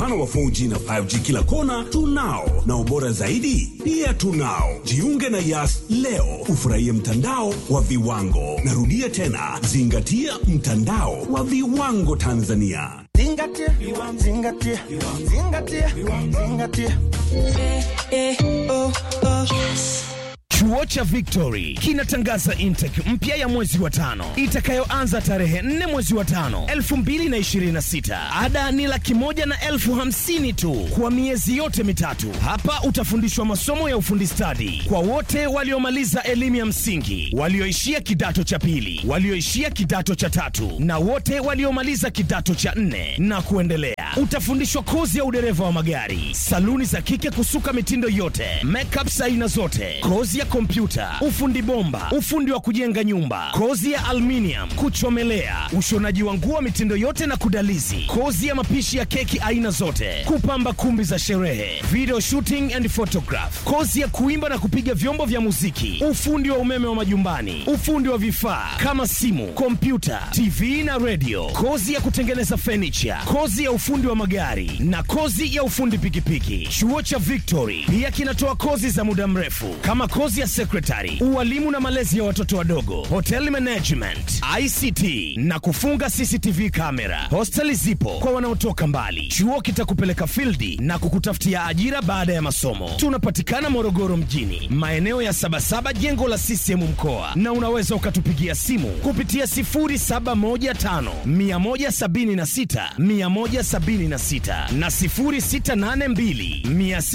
Mfano wa 4G na 5G kila kona tunao, na ubora zaidi pia tunao. Jiunge na Yas leo ufurahie mtandao wa viwango. Narudia tena, zingatia mtandao wa viwango Tanzania. Zingatia, zingatia, zingatia, zingatia. Chuo cha Victory kinatangaza intake mpya ya mwezi wa tano itakayoanza tarehe 4 mwezi wa tano 2026. Ada ni laki moja na elfu hamsini tu kwa miezi yote mitatu. Hapa utafundishwa masomo ya ufundi stadi kwa wote waliomaliza elimu ya msingi, walioishia kidato cha pili, walioishia kidato cha tatu na wote waliomaliza kidato cha nne na kuendelea. Utafundishwa kozi ya udereva wa magari, saluni za kike kusuka mitindo yote, makeup aina zote, kozi ya kompyuta, ufundi bomba, ufundi wa kujenga nyumba, kozi ya aluminium, kuchomelea, ushonaji wa nguo mitindo yote na kudalizi, kozi ya mapishi ya keki aina zote, kupamba kumbi za sherehe, video shooting and photograph, kozi ya kuimba na kupiga vyombo vya muziki, ufundi wa umeme wa majumbani, ufundi wa vifaa kama simu, kompyuta, TV na radio, kozi ya kutengeneza furniture, kozi ya ufundi wa magari na kozi ya ufundi pikipiki. Chuo cha Victory pia kinatoa kozi za muda mrefu kama kozi ya secretary, ualimu na malezi ya watoto wadogo, hotel management, ICT na kufunga CCTV kamera. Hosteli zipo kwa wanaotoka mbali. Chuo kitakupeleka fildi na kukutafutia ajira baada ya masomo. Tunapatikana Morogoro mjini, maeneo ya Sabasaba, jengo la CCM mkoa, na unaweza ukatupigia simu kupitia 0715 176 176 na 0682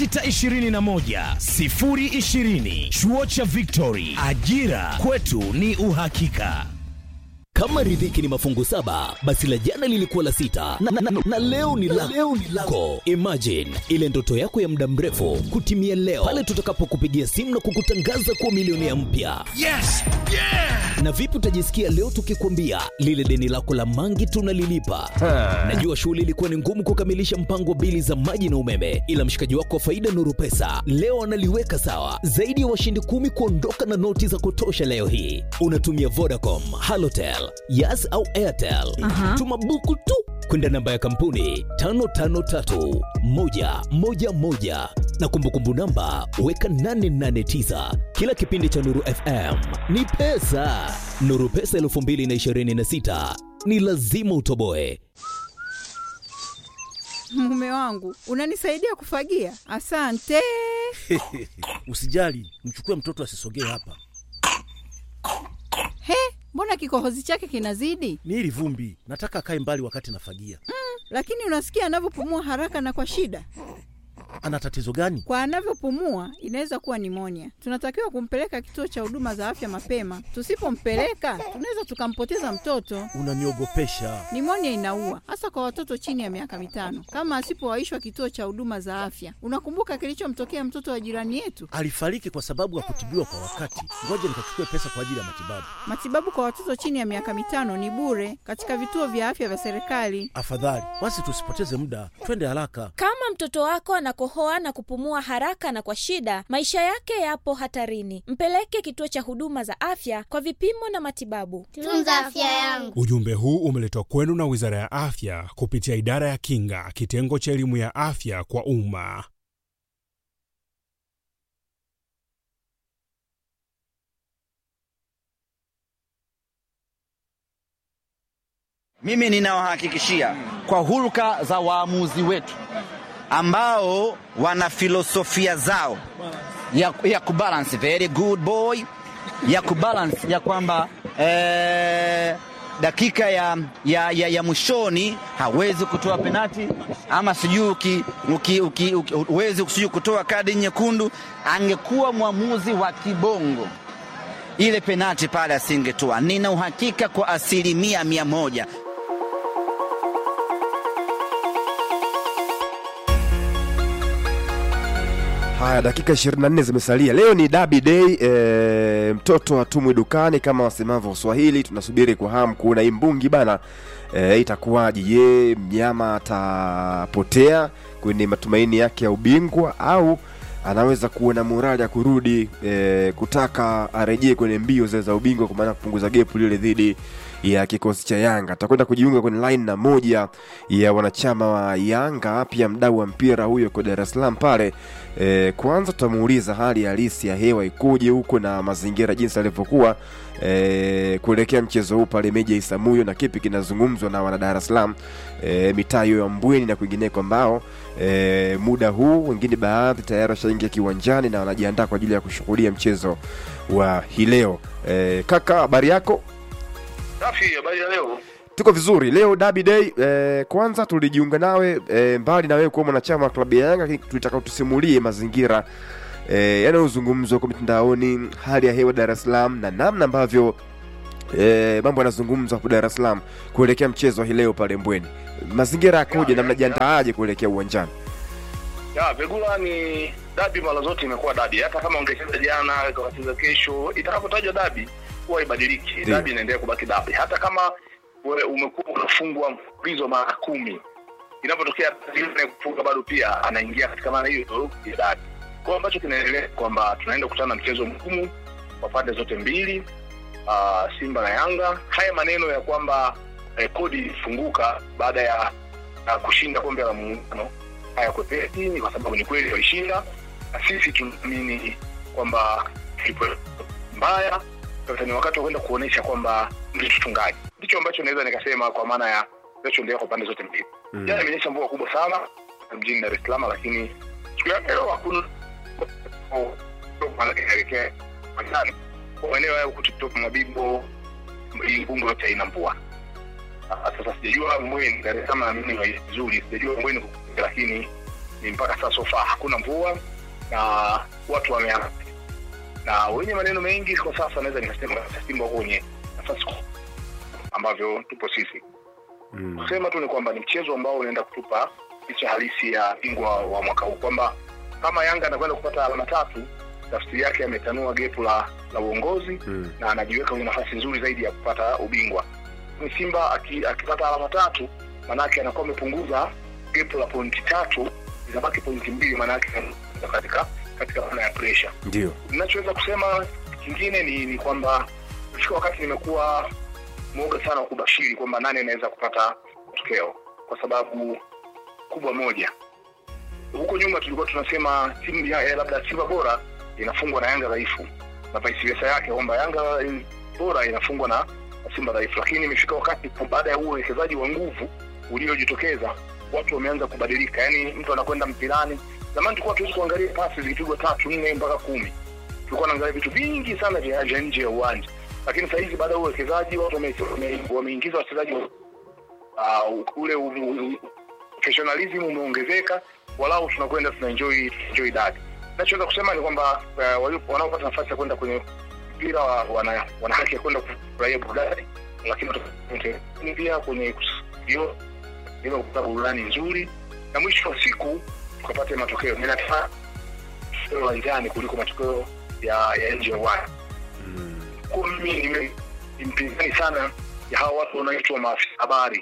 621 020. Chuo cha Victory, ajira kwetu ni uhakika. Kama riziki ni mafungu saba, basi la jana lilikuwa la sita na, na, na, na leo ni la leo ni lako. Imagine ile ndoto yako ya muda mrefu kutimia leo pale tutakapokupigia simu na kukutangaza kuwa milionea mpya. Yes! Yeah! Na vipi utajisikia leo tukikwambia lile deni lako la mangi tunalilipa? Najua shughuli ilikuwa ni ngumu kukamilisha mpango wa bili za maji na umeme, ila mshikaji wako wa faida Nuru Pesa leo analiweka sawa. Zaidi ya washindi kumi kuondoka na noti za kutosha leo hii. Unatumia Vodacom, Halotel, Yas au Airtel. Tuma buku tu kwenda namba ya kampuni 553111 na kumbukumbu namba weka 889. Kila kipindi cha Nuru FM ni pesa. Nuru Pesa 2026 ni lazima utoboe. Mume wangu unanisaidia kufagia, asante. Usijali, mchukue mtoto asisogee hapa. He, mbona kikohozi chake kinazidi? Ni hili vumbi, nataka akae mbali wakati nafagia. Lakini unasikia anavyopumua haraka na kwa shida. Ana tatizo gani? Kwa anavyopumua inaweza kuwa nimonia. Tunatakiwa kumpeleka kituo cha huduma za afya mapema. Tusipompeleka tunaweza tukampoteza mtoto. Unaniogopesha. Nimonia inaua hasa kwa watoto chini ya miaka mitano, kama asipowaishwa kituo cha huduma za afya. Unakumbuka kilichomtokea mtoto wa jirani yetu? Alifariki kwa sababu hakutibiwa kwa wakati. Ngoja nikachukue pesa kwa ajili ya matibabu. Matibabu kwa watoto chini ya miaka mitano ni bure katika vituo vya afya vya serikali. Afadhali basi tusipoteze muda, twende haraka. Kama mtoto wako anakohoa na kupumua haraka na kwa shida, maisha yake yapo hatarini. Mpeleke kituo cha huduma za afya kwa vipimo na matibabu. Tunza afya yangu. Ujumbe huu umeletwa kwenu na Wizara ya Afya kupitia Idara ya Kinga, kitengo cha elimu ya afya kwa umma. Mimi ninawahakikishia kwa hulka za waamuzi wetu ambao wana filosofia zao ya, ya kubalance very good boy ya kubalance ya kwamba eh, dakika ya, ya, ya, ya mwishoni hawezi kutoa penati ama sijui uki- uki- uki- uki- huwezi sijui kutoa kadi nyekundu. Angekuwa mwamuzi wa kibongo ile penati pale asingetoa. Nina uhakika kwa asilimia mia moja. Haya, dakika 24 zimesalia. Leo ni Derby Day. E, mtoto hatumwi dukani kama wasemavyo Waswahili. Tunasubiri kwa hamu kuona imbungi bana, e, itakuwaje? Je, mnyama atapotea kwenye matumaini yake ya ubingwa au anaweza kuona morali ya kurudi e, kutaka arejee kwenye mbio zile za ubingwa, kwa maana kupunguza gepu lile dhidi ya kikosi cha Yanga. Atakwenda kujiunga kwenye line na moja ya wanachama wa Yanga, pia mdau wa mpira huyo kwa Dar es Salaam pale. E, kwanza tutamuuliza hali halisi ya hewa ikoje huko na mazingira jinsi alivyokuwa e, kuelekea mchezo huu pale Meja Isamuyo na kipi kinazungumzwa na wana Dar es Salaam e, mitaa hiyo ya Mbweni na kwingineko ambao e, muda huu wengine baadhi tayari washaingia kiwanjani na wanajiandaa kwa ajili ya kushuhudia mchezo wa hii leo. E, kaka, habari yako? Safi, habari ya leo. Tuko vizuri leo Derby Day. E, kwanza tulijiunga nawe e, mbali na wewe kuwa mwanachama wa klabu ya Yanga, lakini tulitaka tusimulie mazingira e, yanayozungumzwa kwa mitandaoni, hali ya hewa Dar es Salaam na namna ambavyo e, mambo yanazungumzwa hapo Dar es Salaam kuelekea mchezo wa hii leo pale Mbweni. Mazingira yakoje na mnajiandaaje kuelekea uwanjani? Ya, Vegula ni dabi mara zote imekuwa dabi. Hata kama ungecheza jana, ukacheza kesho, itakapotajwa dabi huwa ibadiliki. Ndiyo. Dabi inaendelea kubaki dabi. Hata kama wewe umekuwa unafungwa mfululizo mara kumi, inapotokea yule kufunga bado pia anaingia katika maana hiyo ya dabi. Kwa hiyo ambacho kinaendelea kwamba tunaenda kukutana na mchezo mgumu kwa pande zote mbili, uh, Simba na Yanga. Haya maneno ya kwamba eh, kodi ilifunguka baada ya, ya kushinda kombe la muungano hayakwepesi, ni kwa sababu ni kweli walishinda, na sisi tunaamini kwamba tulipo mbaya. Sasa ni wakati wa kwenda kuonesha kwamba ndio tutungaji. Ndicho ambacho naweza nikasema kwa maana ya kinachoendelea kwa pande zote mbili. Mm. Jana imenyesha mvua kubwa sana mjini Dar es Salaam, lakini siku ya leo hakuna inaelekea majani kwa maeneo ya huku TikTok, Mabibo, Mbungo yote haina mvua. Ah, Sasa sijajua Mbweni, Dar es Salaam naamini ni vizuri, sijajua Mbweni kukuja, lakini ni mpaka sasa so far hakuna mvua na watu wameanza na wenye maneno mengi kwa sasa, naweza nikasema Simba wako kwenye nafasi kubwa ambavyo tupo sisi Mm. kusema tu ni kwamba ni mchezo ambao unaenda kutupa picha halisi ya bingwa wa mwaka huu, kwamba kama Yanga anakwenda kupata alama tatu, tafsiri yake ametanua gepu la la uongozi Mm. na anajiweka kwenye nafasi nzuri zaidi ya kupata ubingwa. Ni Simba aki- akipata alama tatu, manake anakuwa amepunguza gepu la pointi tatu, zinabaki pointi mbili, manake katika katika maana ya pressure Ndio. ninachoweza kusema kingine ni, ni kwamba ifika wakati nimekuwa mwoga sana wa kubashiri kwamba nani anaweza kupata matokeo kwa sababu kubwa moja huko nyuma tulikuwa tunasema timu ya ya labda simba bora inafungwa na yanga dhaifu na vice versa yake kwamba yanga bora inafungwa na na simba dhaifu lakini imefika wakati kwa baada ya huu uwekezaji wa nguvu uliojitokeza watu wameanza kubadilika yaani mtu anakwenda mpirani zamani tulikuwa tuwezi kuangalia pasi zikipigwa tatu nne mpaka kumi tulikuwa naangalia vitu vingi sana vya vya nje ya uwanja lakini saa hizi baada ya uwekezaji watu wame- wame- wameingiza wachezaji wa- uh, ule u- u- u- professionalism umeongezeka walau tunakwenda tunaenjoy enjoy dadi nachoweza kusema ni kwamba uh, walio- wanaopata nafasi ya kwenda kwenye mpira wa- wana, wana haki ya kwenda kufurahia burudani lakini wata- pia kwenye hiyo ili kupata burudani nzuri na mwisho wa siku tukapate matokeo ninataka matokeo uwanjani kuliko matokeo ya ya nje ya uwanja kwa mimi nime- ni mpinzani sana ya hawa watu wanaitwa maafisa habari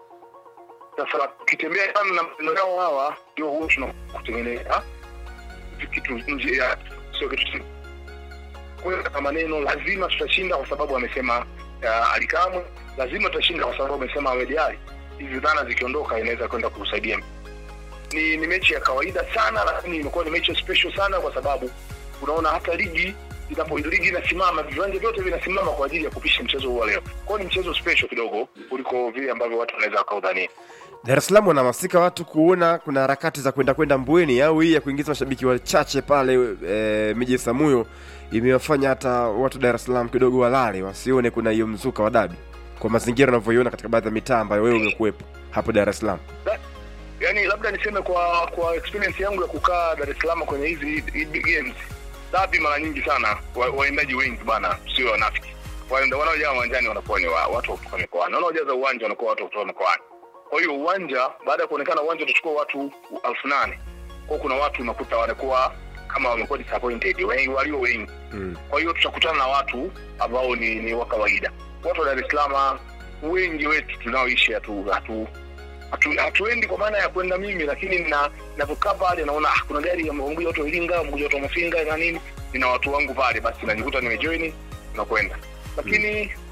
sasa ukitembea sana na maneno yao hawa ndio huo tunakutengeneza kitu nje ya sio kitu chi- kuweka maneno lazima tutashinda kwa sababu amesema uh, alikamwe lazima tutashinda kwa sababu amesema Ahmed Ally hizi dhana zikiondoka inaweza kwenda kusaidia ni, ni mechi ya kawaida sana lakini imekuwa ni mechi special sana kwa sababu unaona hata ligi inapo ligi inasimama viwanja vyote vinasimama kwa ajili ya kupisha mchezo huu wa leo kwao ni mchezo special kidogo kuliko vile ambavyo watu wanaweza wakaudhania Dar es Salaam wanahamasika watu kuona kuna harakati za kwenda kwenda Mbweni au hii ya kuingiza mashabiki wachache pale e, miji Samuyo imewafanya hata watu Dar es Salaam kidogo walale wasione kuna hiyo mzuka wa dabi kwa mazingira unavyoiona katika baadhi ya mitaa ambayo wewe umekuwepo hapo Dar es Salaam. yani labda niseme kwa kwa experience yangu ya kukaa Dar es Salaam kwenye hizi hizi big games dabi mara nyingi sana wa- waendaji wengi bana sio wanafiki Waenda- wanaojaa uwanjani wanakuwa ni wa- watu wa kutoka mikoani wanaojaza uwanja wanakuwa watu wa kutoka mikoani kwa hiyo uwanja baada ya kuonekana uwanja utachukua watu elfu nane kwao kuna watu unakuta wanakuwa kama wamekuwa disappointed wengi walio wengi Mm. kwa hiyo tutakutana na watu ambao ni, ni wa kawaida watu wa dar es salaam wengi wetu tunaoishi hatu, hatu hatu, hatuendi kwa maana ya kwenda mimi lakini na navyokaa pale naona ah, kuna gari ya mmoja watu wa iringa mmoja watu wa mafinga na nini nina watu wangu pale basi najikuta nimejoini nakwenda lakini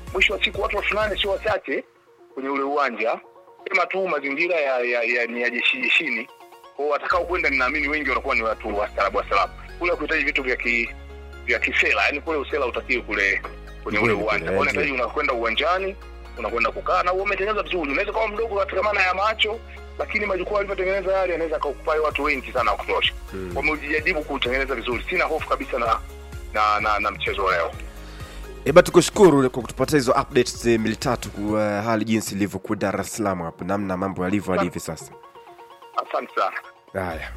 mwisho wa siku watu elfu nane sio wachache kwenye ule uwanja, sema tu mazingira ya, ya, ya, ni ya jeshi jeshini kwao, watakao kwenda ninaamini wengi wanakuwa ni watu wastaarabu wastaarabu, kule kuhitaji vitu vya ki, vya kisela, yani kule usela utakiwi kule kwenye ule Kule, uwanja, kule, kwao unahitaji unakwenda uwanjani unakwenda kukaa na umetengeneza vizuri, unaweza kuwa mdogo katika maana ya macho, lakini majukwaa alivyotengeneza yale yanaweza kaukupai watu wengi sana wa kutosha. Mm. Wamejaribu kutengeneza vizuri, sina hofu kabisa na na na, na mchezo wa leo. Eba, tukushukuru kwa kutupatia hizo updates eh, mbili tatu kwa hali jinsi ilivyokuwa Dar es Salaam hapo, namna mambo yalivyo hadi hivi sasa. Asante sana. Haya,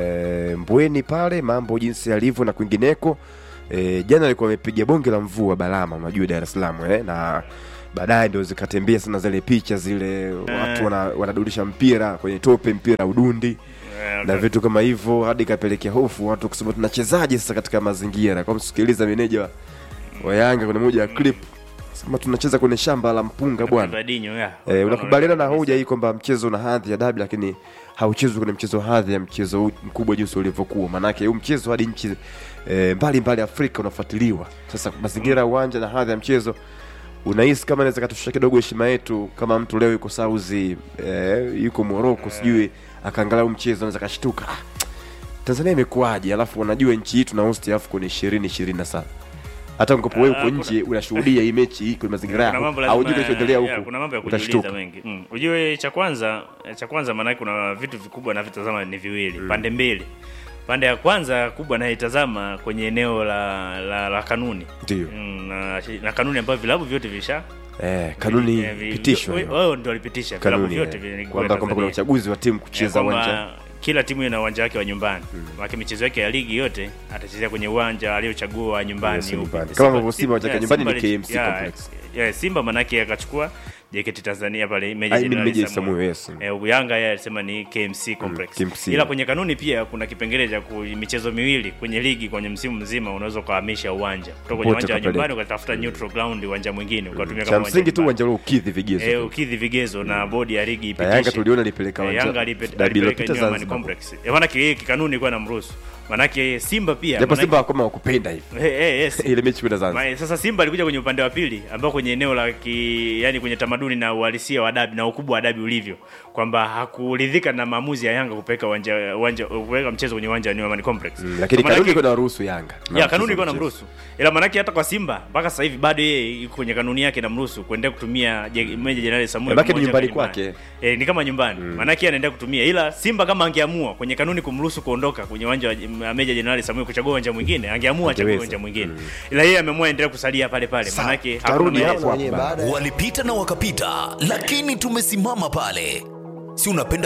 e, Mbweni pale mambo jinsi yalivyo na kwingineko. E, jana alikuwa amepiga bonge la mvua Balama, unajua Dar es Salaam eh, na baadaye ndio zikatembea sana zile picha zile watu wana, wanadudisha mpira kwenye tope, mpira udundi na vitu kama hivyo, hadi ikapelekea hofu watu kusema tunachezaje sasa katika mazingira. Kwa msikiliza meneja wa- wa Yanga kwenye moja ya clip sema tunacheza kwenye shamba la mpunga bwana. Vadinho, ya. Eh, unakubaliana na hoja hii kwamba mchezo una hadhi ya dabi lakini hauchezwi kwenye mchezo hadhi ya mchezo huu mkubwa jinsi ulivyokuwa. Maanake huu mchezo hadi nchi eh, mbali mbali Afrika unafuatiliwa. Sasa mazingira ya uwanja na hadhi ya mchezo unahisi kama inaweza katushusha kidogo heshima yetu, kama mtu leo yuko Saudi eh, yuko Morocco sijui akaangalia huu mchezo anaweza kashtuka ah, Tanzania imekuwaje? Alafu unajua nchi hii tuna host AFCON 2027 hata ungepo wewe uko Ah, nje unashuhudia hii mechi hii kwenye mazingira Kuna yako mambo lazima- haujui kinachoendelea ya, huku kuna mambo ya kujiuliza utashtuka. mengi mm. ujue cha kwanza cha kwanza maanake kuna vitu vikubwa navitazama ni viwili pande mbili pande ya kwanza kubwa naitazama kwenye eneo la la, la kanuni Ndio. mm, na, na kanuni ambayo vilabu vyote visha Eh, kanuni eh, vi- pitishwa vi- hiyo. wao ndio walipitisha vilabu kanuni vyote eh, vile kwamba kwamba kuna uchaguzi wa timu kucheza uwanja kila timu ina uwanja wake wa nyumbani mm. michezo yake ya ligi yote atachezea kwenye uwanja aliochagua wa nyumbani Yes, upi. nyumbani. Simba- Kama ambavyo Simba uwanja wake yeah, nyumbani Simba ni ali- KMC yeah, complex. yeah, Simba manake akachukua JKT Tanzania pale Meja I mean, Jenerali Meja Samuel. Samuel, yes. Eh, Yanga yeye alisema ni KMC complex. KMC. Ila kwenye kanuni pia kuna kipengele cha ku- michezo miwili kwenye ligi kwenye msimu mzima unaweza ukahamisha uwanja kutoka kwenye Popote uwanja wa ukapeleka. nyumbani ukatafuta neutral ground uwanja mwingine ukatumia cha kama uwanja msingi tu nyumbani. uwanja ule ukidhi vigezo Eh, tu. ukidhi vigezo na bodi ya ligi Na ipitishe. Yanga tuliona ilipeleka Eh, uwanja- Yanga alipe- dabi alipeleka iliyopita New Amaan Zanzibar. Complex. Eh, maana ki- kikanuni ilikuwa inamruhusu. Manake Simba pia japo manake- Simba kama wakupenda hivi Eh, eh, yes. ile mechi kwenda Zanzibar Ma- Sasa Simba alikuja kwenye upande wa pili ambao kwenye eneo la ki, yani kwenye tamaduni na uhalisia wa dabi na ukubwa wa dabi ulivyo kwamba hakuridhika na maamuzi ya Yanga kupeleka uwanja uwanja kupeleka mchezo kwenye uwanja wa New Amaan Complex. lakini Kwa kanuni manake- ilikuwa inaruhusu Yanga Na ya kanuni mchezo ilikuwa mchezo. namruhusu, ila manake hata kwa Simba mpaka sasa hivi bado yeye yuko kwenye kanuni yake namruhusu kuendelea kutumia Je- Meja Jenerali Samuel. Manake ni pamoja nyumbani na kwake. Eh, ni kama nyumbani mm. Manake yeye anaendelea kutumia, ila Simba kama angeamua kwenye kanuni kumruhusu kuondoka kwenye uwanja wa Meja Jenerali Samuel kuchagua uwanja mwingine, angeamua achague Angeweza. uwanja mwingine ila yeye ameamua endelea kusalia pale pale, manake tutarudi hakuna hapo maelezo. hapo baadaye. walipita na wakapita, lakini tumesimama pale. Si unapenda